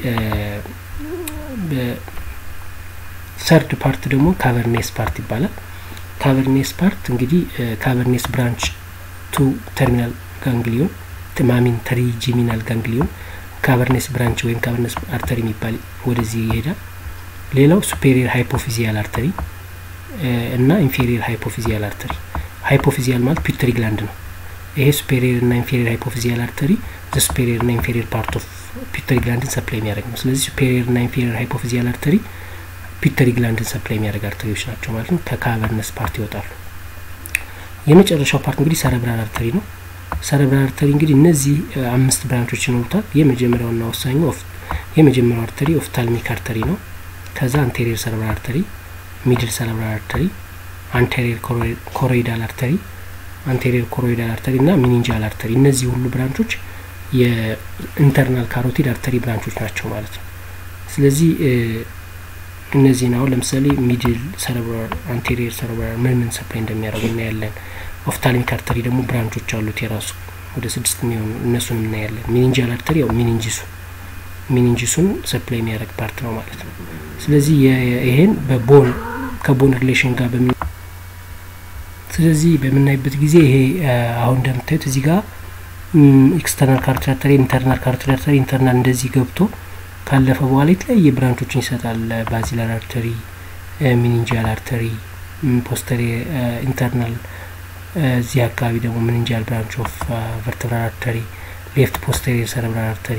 ሰርድ ፓርት ደግሞ ካቨርኔስ ፓርት ይባላል። ካቨርኔስ ፓርት እንግዲህ ካቨርኔስ ብራንች ቱ ተርሚናል ጋንግሊዮን ማሚን ትሪጂሚናል ጋንግሊዮን ካቨርኔስ ብራንች ወይም ካቨርኔስ አርተሪ የሚባል ወደዚህ ይሄዳል። ሌላው ሱፔሪየር ሃይፖፊዚያል አርተሪ እና ኢንፌሪየር ሃይፖፊዚያል አርተሪ። ሃይፖፊዚያል ማለት ፒቱተሪ ግላንድ ነው። ይሄ ሱፔሪየር እና ኢንፌሪየር ሃይፖፊዚያል አርተሪ ዘ ሱፔሪየር እና ኢንፌሪየር ፓርት ኦፍ ፒቱተሪ ግላንድን ሰፕላይ የሚያደርግ ነው። ስለዚህ ሱፔሪየር እና ኢንፌሪየር ሃይፖፊዚያል አርተሪ ፒቱተሪ ግላንድን ሰፕላይ የሚያደርግ አርተሪዎች ናቸው ማለት ነው። ከካቨርነስ ፓርት ይወጣሉ። የመጨረሻው ፓርት እንግዲህ ሰረብራል አርተሪ ነው። ሰረብራል አርተሪ እንግዲህ እነዚህ አምስት ብራንቾች ይኖሩታል። የመጀመሪያውና ወሳኙ የመጀመሪያው አርተሪ ኦፍታልሚክ አርተሪ ነው። ከዛ አንቴሪየር ሰረብራል አርተሪ፣ ሚድል ሰረብራል አርተሪ፣ አንቴሪየር ኮሮይዳል አርተሪ፣ አንቴሪየር ኮሮይዳል አርተሪ እና ሚኒንጃል አርተሪ። እነዚህ ሁሉ ብራንቾች የኢንተርናል ካሮቲድ አርተሪ ብራንቾች ናቸው ማለት ነው። ስለዚህ እነዚህን አሁን ለምሳሌ ሚድል ሰረብራል፣ አንቴሪየር ሰረብራል ምን ምን ሰፕላይ እንደሚያደርጉ እናያለን። ኦፍታልሚክ አርተሪ ደግሞ ብራንቾች አሉት የራሱ ወደ ስድስት የሚሆኑ እነሱን እናያለን። ሚኒንጃል አርተሪ ያው ሚኒንጂሱ ሚኒንጂሱን ሰፕላይ የሚያደርግ ፓርት ነው ማለት ነው። ስለዚህ ይሄን በቦን ከቦን ሪሌሽን ጋር በምን ስለዚህ በምናይበት ጊዜ ይሄ አሁን እንደምታዩት እዚህ ጋር ኤክስተርናል ካሮቲድ አርተሪ፣ ኢንተርናል ካሮቲድ አርተሪ ኢንተርናል እንደዚህ ገብቶ ካለፈ በኋላ የተለያየ ብራንቾችን ይሰጣል። ባዚላር አርተሪ፣ ሚኒንጃል አርተሪ፣ ፖስተሪ ኢንተርናል እዚህ አካባቢ ደግሞ ሚኒንጃል ብራንች ኦፍ ቨርተብራል አርተሪ፣ ሌፍት ፖስተሪየር ሰረብራል አርተሪ፣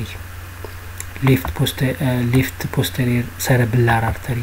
ሌፍት ፖስተሪየር ሰረብላር አርተሪ፣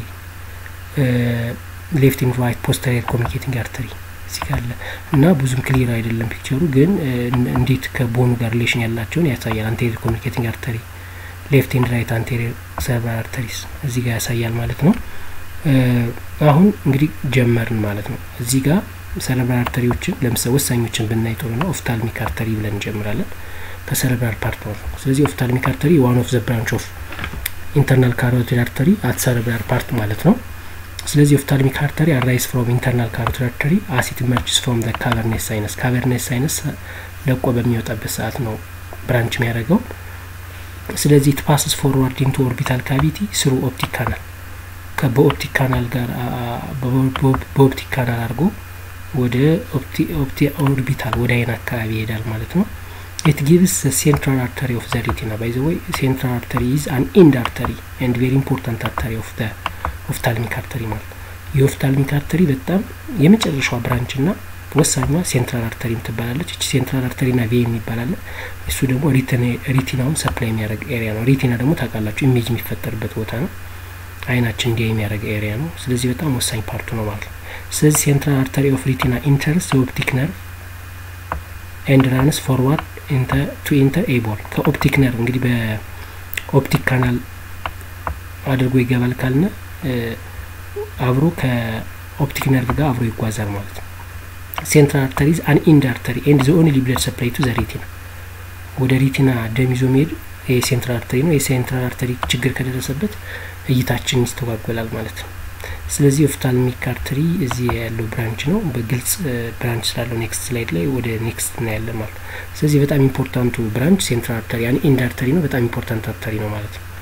ሌፍት ኢን ራይት ፖስተሪየር ኮሚኒኬቲንግ አርተሪ እዚህ ጋር አለ እና ብዙም ክሊር አይደለም ፒክቸሩ፣ ግን እንዴት ከቦኑ ጋር ሪሌሽን ያላቸውን ያሳያል። አንቴሪየር ኮሚኒኬቲንግ አርተሪ፣ ሌፍት ኤንድ ራይት አንቴሪየር ሰረብራል አርተሪስ እዚህ ጋር ያሳያል ማለት ነው። አሁን እንግዲህ ጀመርን ማለት ነው እዚህ ጋር ሰረብራል አርተሪዎችን ለምሳሌ ወሳኞችን ብናይ ጥሩ ነው። ኦፍታልሚክ አርተሪ ብለን እንጀምራለን ከሰረብራል ፓርት ነው። ስለዚህ ኦፍታልሚክ አርተሪ ዋን ኦፍ ዘ ብራንች ኦፍ ኢንተርናል ካሮቲድ አርተሪ አት ሰረብራል ፓርት ማለት ነው። ስለዚህ ኦፍታልሚክ አርተሪ አራይስ ፍሮም ኢንተርናል ካሮቲድ አርተሪ አሲት ኢመርጅስ ፍሮም ዘ ካቨርኔስ ሳይነስ ካቨርኔስ ሳይነስ ለቆ በሚወጣበት ሰዓት ነው ብራንች የሚያደርገው። ስለዚህ ኢት ፓስስ ፎርዋርድ ኢንቱ ኦርቢታል ካቪቲ ስሩ ኦፕቲክ ካናል በኦፕቲክ ካናል ጋር በኦፕቲክ ካናል አድርጎ ወደ ኦርቢታል ወደ አይን አካባቢ ይሄዳል ማለት ነው። ኢት ጊቭስ ሴንትራል አርተሪ ኦፍ ዘ ሪቲና ባይ ዘ ወይ ሴንትራል አርተሪ ኢዝ አን ኢንድ አርተሪ ኤንድ ቬሪ ኢምፖርታንት አርተሪ ኦፍ ዘ ኦፍታልሚክ አርተሪ ማለት የኦፍታልሚክ አርተሪ በጣም የመጨረሻዋ ብራንች ና ወሳኟ ሴንትራል አርተሪ ትባላለች። እቺ ሴንትራል አርተሪ ና ቬን ይባላል። እሱ ደግሞ ሪቲናውን ሰፕላይ የሚያደርግ ኤሪያ ነው። ሪቲና ደግሞ ታውቃላችሁ ኢሜጅ የሚፈጠርበት ቦታ ነው። አይናችን እንዲያ የሚያደርግ ኤሪያ ነው። ስለዚህ በጣም ወሳኝ ፓርቱ ነው ማለት ነው። ስለዚህ ሴንትራል አርተሪ ኦፍ ሪቲና ኢንተርስ የኦፕቲክ ነርቭ ኤንድ ራንስ ፎርዋርድ ቱ ኢንተር ኤቦል ከኦፕቲክ ነርቭ እንግዲህ በኦፕቲክ ካናል አድርጎ ይገባል ካልነ አብሮ ከኦፕቲክ ነርቭ ጋር አብሮ ይጓዛል ማለት ነው። ሴንትራል አርተሪዝ አን ኢንድ አርተሪ ኤንድ ዘ ኦንሊ ብለድ ሰፕላይ ቱ ዘ ሪቲና ወደ ሪቲና ደም ይዞ መሄድ የሴንትራል አርተሪ ነው። የሴንትራል አርተሪ ችግር ከደረሰበት እይታችን ይስተጓጎላል ማለት ነው። ስለዚህ ኦፍታልሚክ አርተሪ እዚህ ያለው ብራንች ነው። በግልጽ ብራንች ስላለው ኔክስት ስላይድ ላይ ወደ ኔክስት እናያለን ማለት ነው። ስለዚህ በጣም ኢምፖርታንቱ ብራንች ሴንትራል አርተሪ ያን ኢንድ አርተሪ ነው። በጣም ኢምፖርታንት አርተሪ ነው ማለት ነው።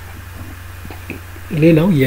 ሌላው የ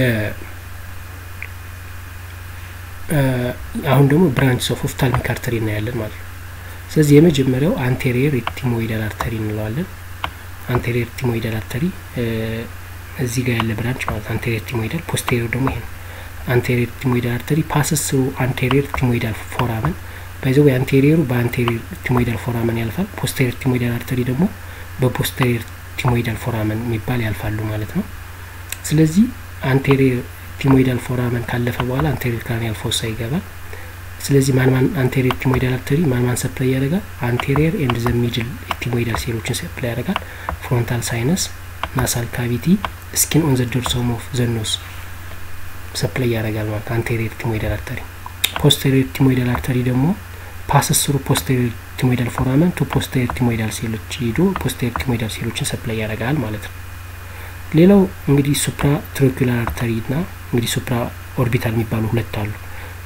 አሁን ደግሞ ብራንች ኦፍ ኦፍታልሚክ አርተሪ እናያለን ማለት ነው። ስለዚህ የመጀመሪያው አንቴሪየር ኢቲሞይዳል አርተሪ እንለዋለን። አንቴሪየር ኢቲሞይዳል አርተሪ እዚህ ጋር ያለ ብራንች ማለት አንቴሪየር ኢቲሞይዳል፣ ፖስቴሪየር ደግሞ ይሄ ነው። አንቴሪየር ኢቲሞይዳል አርተሪ ፓስስ ስሩ አንቴሪየር ኢቲሞይዳል ፎራመን ባይዘው አንቴሪየሩ በአንቴሪየር ኢቲሞይዳል ፎራመን ያልፋል። ፖስቴሪየር ኢቲሞይዳል አርተሪ ደግሞ በፖስቴሪየር ኢቲሞይዳል ፎራመን የሚባል ያልፋሉ ማለት ነው። ስለዚህ አንቴሪየር ኢቲሞይዳል ፎራመን ካለፈ በኋላ አንቴሪየር ክራኒያል ፎሳ ይገባል። ስለዚህ ማን ማን አንቴሪየር ኢቲሞይዳል አርተሪ ማን ማን ሰፕላይ ያደርጋል? አንቴሪየር ኤንድ ዘ ሚድል ኢቲሞይዳል ሴሎችን ሰፕላይ ያደርጋል። ፍሮንታል ሳይነስ፣ ናሳል ካቪቲ፣ ስኪን ኦን ዘ ዶርሰም ኦፍ ዘ ኖዝ ሰፕላይ ያደርጋል ማለት አንቴሪየር ኢቲሞይዳል አርተሪ። ፖስቴሪየር ኢቲሞይዳል አርተሪ ደግሞ ፓስስ ስሩ ፖስቴሪየር ኢቲሞይዳል ፎራመን ቱ ፖስቴሪየር ኢቲሞይዳል ሴሎች ሄዶ ፖስቴሪየር ኢቲሞይዳል ሴሎችን ሰፕላይ ያደርጋል ማለት ነው። ሌላው እንግዲህ ሱፕራ ትሮኪላር አርተሪ እና እንግዲህ ሱፕራ ኦርቢታል የሚባሉ ሁለት አሉ።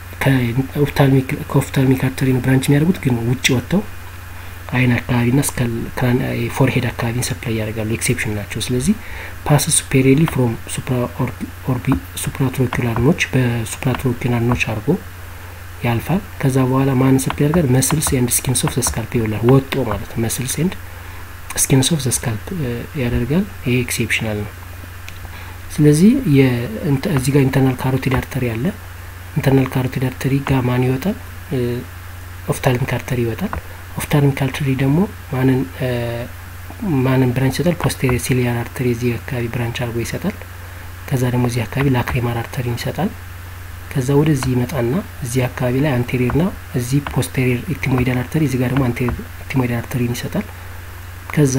ከኦፍታልሚክ አርተሪ ነው ብራንች የሚያደርጉት ግን ውጭ ወጥተው አይን አካባቢና እስከ ፎርሄድ አካባቢን ሰፕላይ ያደርጋሉ። ኤክሴፕሽን ናቸው። ስለዚህ ፓስ ሱፔሪየርሊ ፍሮም ሱፕራትሮኪላር ኖች በሱፕራትሮኪላር ኖች አድርጎ ያልፋል። ከዛ በኋላ ማን ሰፕላይ ያደርጋል? መስልስ ኤንድ ስኪንስ ኦፍ ዘስካልፕ ይውላል። ወጦ ማለት ነው። መስልስ ኤንድ ስኪንስ ኦፍ ዘስካልፕ ያደርጋል። ይሄ ኤክሴፕሽናል ነው። ስለዚህ እዚህ ጋር ኢንተርናል ካሮቲድ አርተሪ አለ። ኢንተርናል ካሮቲድ አርተሪ ጋር ማን ይወጣል? ኦፍታልሚክ አርተሪ ይወጣል። ኦፍታልሚክ አርተሪ ደግሞ ማንን ማንን ብራንች ይሰጣል? ፖስቴሪየር ሲሊያር አርተሪ እዚህ አካባቢ ብራንች አድርጎ ይሰጣል። ከዛ ደግሞ እዚህ አካባቢ ላክሪማል አርተሪን ይሰጣል። ከዛ ወደዚህ ይመጣና እዚህ አካባቢ ላይ አንቴሪየር ና እዚህ ፖስቴሪየር ኢቲሞይዳል አርተሪ እዚህ ጋር ደግሞ አንቴሪየር ኢቲሞይዳል አርተሪን ይሰጣል። ከዛ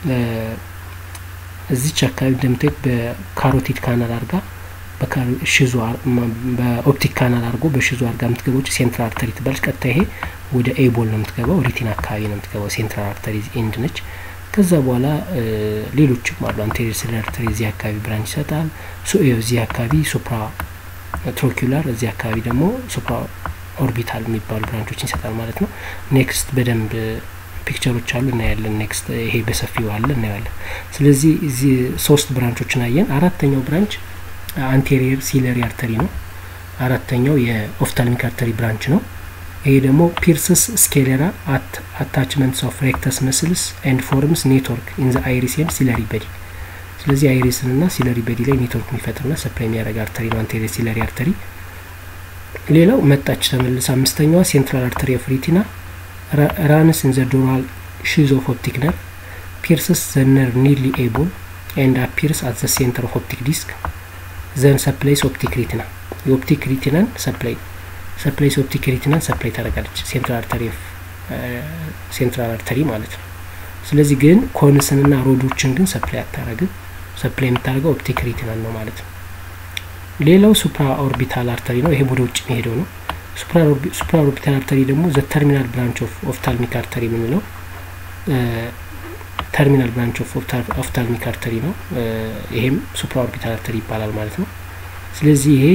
እዚች አካባቢ እንደምታዩት በካሮቲድ ካናል አርጋ ሽዙ በኦፕቲክ ካናል አድርጎ በሽዙ አርጋ የምትገባው ሴንትራል አርተሪ ትባለች። ቀጥታ ይሄ ወደ ኤቦል ነው የምትገባው፣ ሪቲና አካባቢ ነው የምትገባው። ሴንትራል አርተሪ ኤንድ ነች። ከዛ በኋላ ሌሎችም አሉ። አንቴሪየር ሲሊያር አርተሪ እዚህ አካባቢ ብራንች ይሰጣል። እዚህ አካባቢ ሱፕራ ትሮኪላር፣ እዚህ አካባቢ ደግሞ ሱፕራ ኦርቢታል የሚባሉ ብራንቾችን ይሰጣል ማለት ነው። ኔክስት በደንብ ፒክቸሮች አሉ እናያለን። ኔክስት ይሄ በሰፊው አለ እናያለን። ስለዚህ እዚህ ሶስት ብራንቾችን አየን። አራተኛው ብራንች አንቴሪየር ሲለሪ አርተሪ ነው። አራተኛው የኦፍታልሚክ አርተሪ ብራንች ነው። ይሄ ደግሞ ፒርስስ ስኬሌራ አት አታችመንትስ ኦፍ ሬክተስ መስልስ ኤንድ ፎርምስ ኔትወርክ ኢን ዘ አይሪስ ኤንድ ሲለሪ በዲ። ስለዚህ አይሪስን ና ሲለሪ በዲ ላይ ኔትወርክ የሚፈጥርና ሰፕላይ የሚያደርግ አርተሪ ነው አንቴሪየር ሲለሪ አርተሪ። ሌላው መጣች ተመልስ አምስተኛዋ ሴንትራል አርተሪ ኦፍ ሪቲና ራንስ ኢን ዘ ዶራል ሺዝ ኦፍ ኦፕቲክ ነር ፒርስስ ዘ ነር ኒርሊ ኤቦል ኤንድ አፒርስ አት ዘ ሴንተር ኦፍ ኦፕቲክ ዲስክ ዘን ሰፕላይስ ኦፕቲክ ሪቲና የኦፕቲክ ሪቲናን ሰፕላይ ሰፕላይስ ኦፕቲክ ሪቲናን ሰፕላይ ታደርጋለች ሴንትራል አርተሪ ሴንትራል አርተሪ ማለት ነው። ስለዚህ ግን ኮንስንና ሮዶችን ግን ሰፕላይ አታረግም። ሰፕላይ የምታደርገው ኦፕቲክ ሪቲናን ነው ማለት ነው። ሌላው ሱፕራ ኦርቢታል አርተሪ ነው። ይሄ ወደ ውጭ የሚሄደው ነው። ሱፕራ ኦርቢታል አርተሪ ደግሞ ዘ ተርሚናል ብራንች ኦፍ ኦፍታልሚክ አርተሪ የምንለው ተርሚናል ብራንች ኦፍ ኦፍታልሚክ አርተሪ ነው። ይሄም ሱፕራ ኦርቢታል አርተሪ ይባላል ማለት ነው። ስለዚህ ይሄ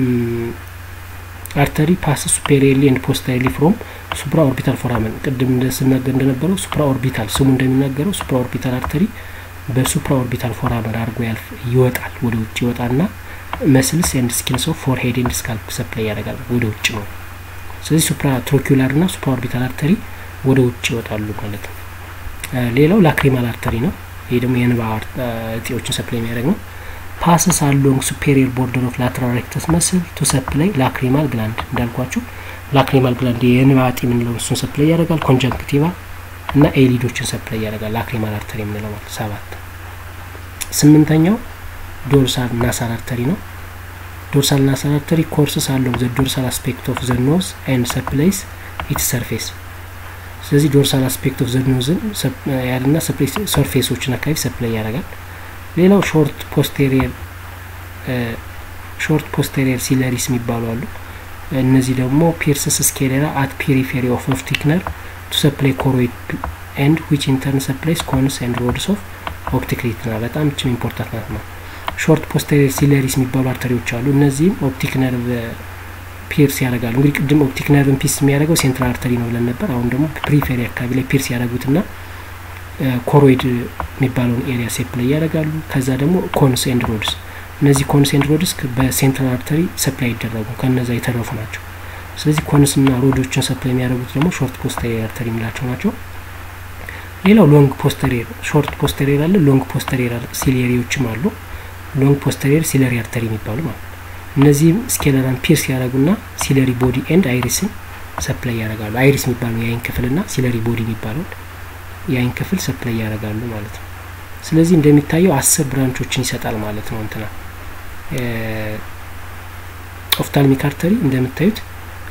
አርተሪ ፓስ ሱፔሪየርሊ ኤንድ ፖስተሪየርሊ ፍሮም ሱፕራ ኦርቢታል ፎራመን ቅድም ስናገር እንደነበረው ሱፕራ ኦርቢታል ስሙ እንደሚናገረው ሱፕራ ኦርቢታል አርተሪ በሱፕራ ኦርቢታል ፎራመን አድርጎ ያልፍ ይወጣል። ወደ ውጭ ይወጣና መስልስ ኤንድ ስኪንስ ኦፍ ፎርሄድ ኤንድ ስካልፕ ሰፕላይ ያደርጋል። ወደ ውጭ ነው። ስለዚህ ሱፕራ ትሮኪላር ና ሱፕራ ኦርቢታል አርተሪ ወደ ውጭ ይወጣሉ ማለት ነው። ሌላው ላክሪማል አርተሪ ነው። ይህ ደግሞ የንባ እጢዎችን ሰፕላይ የሚያደርግ ነው። ፓስስ አሎንግ ሱፔሪየር ቦርደር ኦፍ ላትራል ሬክተስ መስል ቱ ሰፕላይ ላክሪማል ግላንድ እንዳልኳችሁ ላክሪማል ግላንድ የንባ እጢ የምንለው እሱን ሰፕላይ ያደርጋል። ኮንጀንክቲቫ እና ኤሊዶችን ሰፕላይ ያደርጋል። ላክሪማል አርተሪ የምንለው ማለት ሰባት ስምንተኛው ዶርሳል ናሳል አርተሪ ነው። ዶርሳል ናሳል አርተሪ ኮርስስ አሎንግ ዘ ዶርሳል አስፔክት ኦፍ ዘ ኖዝ ኤንድ ሰፕላይስ ኢትስ ሰርፌስ ስለዚህ ዶርሳል አስፔክት ኦፍ ዘኖዝን ያልና ሰርፌሶችን አካባቢ ሰፕላይ ያደርጋል። ሌላው ሾርት ፖስቴሪየር ሾርት ፖስቴሪየር ሲለሪስ የሚባሉ አሉ። እነዚህ ደግሞ ፒርስስ ስኬሌራ አት ፔሪፌሪ ኦፍ ኦፕቲክ ነርቭ ቱ ሰፕላይ ኮሮይድ ኤንድ ዊች ኢንተርን ሰፕላይስ ኮንስ ኤንድ ሮድስ ኦፍ ኦፕቲክ ሪትና በጣም ችም ኢምፖርታንት ናት ነው። ሾርት ፖስቴሪየር ሲለሪስ የሚባሉ አርተሪዎች አሉ። እነዚህም ኦፕቲክ ነርቭ ፒርስ ያደርጋሉ። እንግዲህ ቅድም ኦፕቲክ ነርቭን ፒርስ የሚያደርገው ሴንትራል አርተሪ ነው ብለን ነበር። አሁን ደግሞ ፕሪፌሪ አካባቢ ላይ ፒርስ ያደረጉትና ኮሮይድ የሚባለውን ኤሪያ ሴፕ ላይ ያደርጋሉ። ከዛ ደግሞ ኮንስ ኤንድ ሮድስ፣ እነዚህ ኮንስ ኤንድ ሮድስ በሴንትራል አርተሪ ሰፕላይ ይደረጉ ከነዛ የተረፉ ናቸው። ስለዚህ ኮንስና ሮዶችን ሰፕላይ የሚያደርጉት ደግሞ ሾርት ፖስተሪየር አርተሪ የሚላቸው ናቸው። ሌላው ሎንግ ፖስተሪየር፣ ሾርት ፖስተሪየር አለ፣ ሎንግ ፖስተሪየር ሲሌሪዎችም አሉ። ሎንግ ፖስተሪየር ሲለሪ አርተሪ የሚባሉ ማለት ነው። እነዚህም ስኬለራን ፒርስ ያደረጉና ሲለሪ ቦዲ ኤንድ አይሪስን ሰፕላይ ያደርጋሉ። አይሪስ የሚባለው የአይን ክፍልና ሲለሪ ቦዲ የሚባለውን የአይን ክፍል ሰፕላይ ያደርጋሉ ማለት ነው። ስለዚህ እንደሚታየው አስር ብራንቾችን ይሰጣል ማለት ነው። እንትና ኦፍታልሚክ አርተሪ እንደምታዩት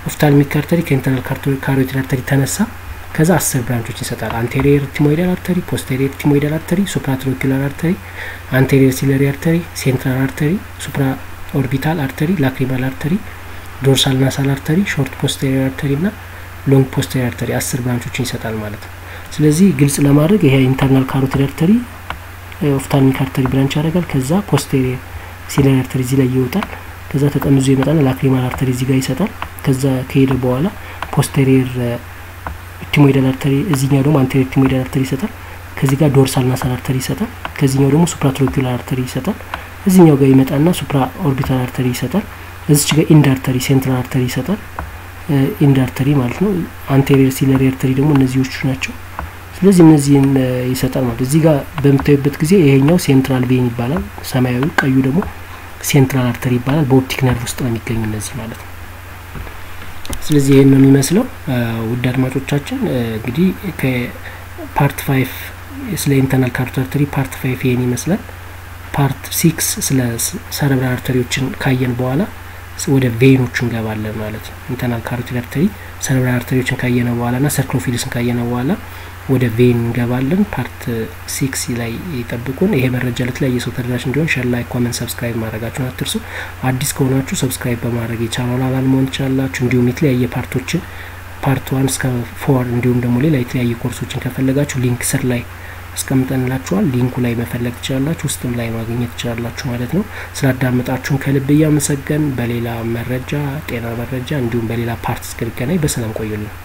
ኦፍታልሚክ አርተሪ ከኢንተርናል ካሮቲድ አርተሪ ተነሳ ከዛ አስር ብራንቾች ይሰጣል። አንቴሪየር ቲሞይዳል አርተሪ፣ ፖስቴሪየር ቲሞይዳል አርተሪ፣ ሱፕራትሮኪላር አርተሪ፣ አንቴሪየር ሲለሪ አርተሪ፣ ሴንትራል አርተሪ፣ ሱፕራ ኦርቢታል አርተሪ፣ ላክሪማል አርተሪ፣ ዶርሳል ናሳል አርተሪ፣ ሾርት ፖስቴሪየር አርተሪ እና ሎንግ ፖስቴሪየር አርተሪ አስር ብራንቾችን ይሰጣል ማለት ነው። ስለዚህ ግልጽ ለማድረግ ይሄ ኢንተርናል ካሮቲድ አርተሪ ኦፍታልሚክ አርተሪ ብራንች ያደርጋል። ከዛ ፖስቴሪየር ሲለሪ አርተሪ እዚህ ላይ ይወጣል። ከዛ ተጠምዞ ይመጣል። ላክሪማል አርተሪ እዚህ ጋር ይሰጣል። ከዛ ከሄደ በኋላ ፖስቴሪየር ቲሞይዳል አርተሪ እዚህኛው ደግሞ አንቴሪየር ቲሞይዳል አርተሪ ይሰጣል። ከዚህ ጋር ዶርሳል ናሳል አርተሪ ይሰጣል። ከዚህኛው ደግሞ ሱፕራትሮኪላር አርተሪ ይሰጣል። እዚህኛው ጋር ይመጣና ሱፕራ ኦርቢታል አርተሪ ይሰጣል። እዚች ጋር ኢንድ አርተሪ ሴንትራል አርተሪ ይሰጣል። ኢንድ አርተሪ ማለት ነው። አንቴሪየር ሲለሪ አርተሪ ደግሞ እነዚዎቹ ናቸው። ስለዚህ እነዚህን ይሰጣል ማለት እዚህ ጋር በምታዩበት ጊዜ ይሄኛው ሴንትራል ቬን ይባላል። ሰማያዊ ቀዩ ደግሞ ሴንትራል አርተሪ ይባላል። በኦፕቲክ ነርቭ ውስጥ ነው የሚገኙ እነዚህ ማለት ነው። ስለዚህ ይህን ነው የሚመስለው። ውድ አድማጮቻችን እንግዲህ ከፓርት ፋይቭ ስለ ኢንተርናል ካሮቲድ አርተሪ ፓርት ፋይቭ ይህን ይመስላል። ፓርት ሲክስ ስለ ሰረብራል አርተሪዎችን ካየን በኋላ ወደ ቬኖቹ እንገባለን ማለት ነው። ኢንተርናል ካሮቲድ አርተሪ ሰረብራል አርተሪዎችን ካየነ በኋላ ና ሰርክሎፊልስን ካየነ በኋላ ወደ ቬን እንገባለን። ፓርት ሲክስ ላይ ይጠብቁን። ይሄ መረጃ ለተለያየ ሰው ተደራሽ እንዲሆን ሸር፣ ላይክ፣ ኮመንት፣ ሰብስክራይብ ማድረጋችሁን አትርሱ። አዲስ ከሆናችሁ ሰብስክራይብ በማድረግ የቻናሉ አባል መሆን ትችላላችሁ። እንዲሁም የተለያየ ፓርቶችን ፓርት ዋን እስከ ፎር እንዲሁም ደግሞ ሌላ የተለያየ ኮርሶችን ከፈለጋችሁ ሊንክ ስር ላይ አስቀምጠንላችኋል። ሊንኩ ላይ መፈለግ ትችላላችሁ፣ ውስጥም ላይ ማግኘት ትችላላችሁ ማለት ነው። ስላዳመጣችሁን ከልብ እያመሰገን በሌላ መረጃ ጤና መረጃ እንዲሁም በሌላ ፓርት እስክንገናኝ በሰላም ቆዩልን።